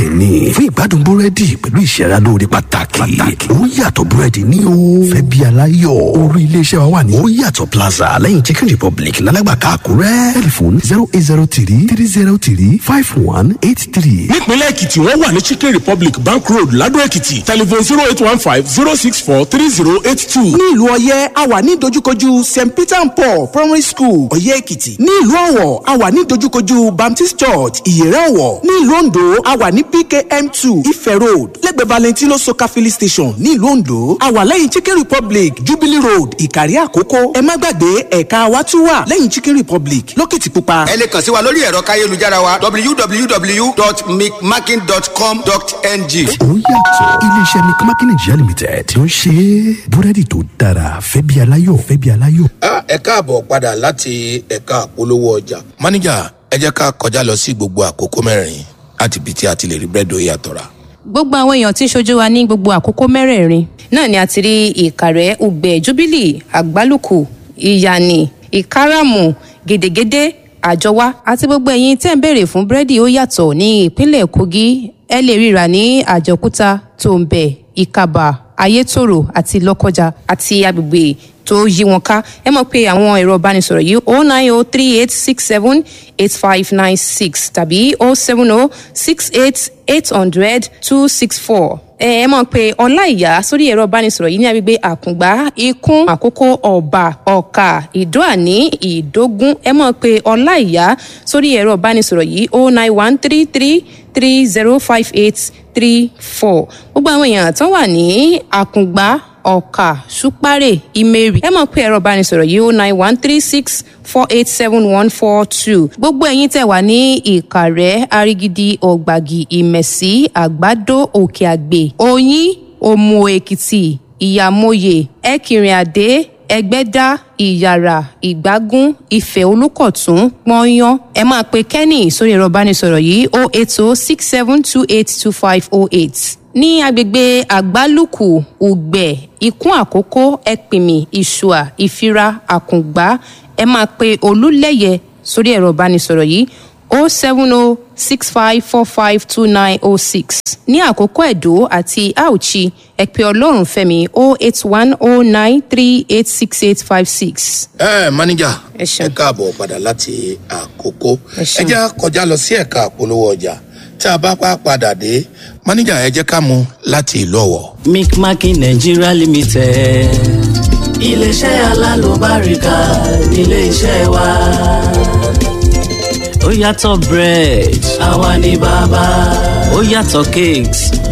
bẹ́ẹ̀ ni fún ìgbádùn búrẹ́dì pẹ̀lú ìṣẹ́ra lóore pàtàkì ó yàtọ̀ búrẹ́dì ní o fẹ́ bí aláyọ̀ orí iléeṣẹ́ wa wà ní ó yàtọ̀ plaza lẹ́yìn chicken republic lálágbàká àkúrẹ́ tẹlifon zero eight zero three three zero three five one eight three. nípínlẹ̀ èkìtì wọ́n wà ní chicken republic bank road ladò èkìtì telephone zero eight one five zero six four three zero eight two. ní ìlú ọyẹ́ a wà ní dojúkojú st peter and paul primary school ọyẹ́ èkìtì ní ìlú ọ̀wọ̀ a wà ní dojúkojú baptist church ìyẹ̀rẹ̀ ọ̀wọ̀ ní ìlú ondo a wà ní pkm two ife road lẹ́gbẹ̀ẹ́ valentino soka filling station ní ìlú ondo a wà lẹ́yìn chicken republic jubilee road ìkàrí àkókò ẹ má gbàgbé ẹ̀ka wa tún wà lẹ́yìn chicken republic lókìtìpupa. ẹ lè kàn sí wa lórí ẹ̀rọ káyélujára wa www.micmaking.com.ng. ó yàtọ̀ iléeṣẹ́ mcmakin nigeria limited ló ń ṣe búrẹ́dì tó dára fẹ́ bí aláyọ̀ fẹ́ bí aláyọ̀. ẹ káàbọ̀ padà láti ẹ̀ka àpolówó ọjà. máníjà ẹ jẹ́ ká kọjá lọ sí gbogbo àkókò mẹ́rin láti ibi tí a ti lè rí búrẹ́dì ó yàtọ̀ rà. gbogbo àwọn èèyàn tí ń ṣojú wa ní gbogbo àkókò mẹ́rẹ̀ẹ̀rin náà ni a ti rí ìkàrẹ́ ugbẹ́ jubilee àgbálùkù ìyànì ìkáràmù gèdègèdè àjọwá àti gbogbo ẹ̀yin tẹ́ ń béèrè fún búrẹ́dì ó yàtọ̀ ní ìpínlẹ̀ kogi ẹ lè ríra ní àjọkúta tòǹbẹ̀ ìkàbà ayétòrò àti lọ́kọjà àti agbègbè tó yí wọn ká ẹ mọ̀ pé àwọn ẹ̀rọ ìbánisọ̀rọ̀ yìí o nine o three eight six seven eight five nine six tàbí o seven o six eight eight hundred two six four ẹ ẹ mọ̀ pé ọláìyá sórí ẹ̀rọ ìbánisọ̀rọ̀ yìí ní agbègbè àkùngbá ikún àkókò ọ̀bà ọ̀kà ìdóàní ìdógún ẹ mọ̀ pé ọláìyá sórí ẹ̀rọ ìbánisọ̀rọ̀ yìí o nine one three three three zero five eight three four gbogbo àwọn èèyàn tán wà ní àkùngbá ọ̀kà ṣúpárẹ̀ ìmẹ̀rì ẹ mọ̀ pé ẹ̀rọ ìbánisọ̀rọ̀ yìí ó nine one three six four eight seven one four two gbogbo ẹ̀yin tẹ̀ wá ní ìkàrẹ́ arigidi ọ̀gbàgì ìmẹ̀sí àgbàdo òkè àgbè oyin òmù èkìtì ìyàmóye ẹ̀kìnrin àdé ẹgbẹ́dá ìyàrá ìgbágún ìfẹ́ olùkọ̀tún pọ́nyán ẹ máa pe kenny sórí ẹ̀rọ ìbánisọ̀rọ̀ yìí o eight o six seven two eight two five o eight ní agbègbè àgbálùkù ùgbẹ ikún àkókò ẹpìmì ìṣùà ìfira àkùngbá ẹ máa pe olúlẹyẹ sórí ẹ̀rọ ìbánisọ̀rọ̀ yìí o seven o six five four five two nine o six ní àkókò ẹ̀dó àti auchi ẹ pe ọlọ́run fẹ́mi o eight one o nine three eight six eight five six. ẹ máníjà Ẹ ṣeun. ẹ káàbọ̀ padà láti àkókò Ẹ ẹ ṣeun. jẹ́ kọjá lọ sí ẹ̀ka àpolówó ọjà tí a bá pa padà dé máníjà ẹ jẹ́ ká mú láti ìlú ọ̀wọ̀. micmaking nigeria limited iléeṣẹ́ alálùbáríkà nílé iṣẹ́ wa ó yàtọ̀ bread àwa ni bàbá ó yàtọ̀ cakes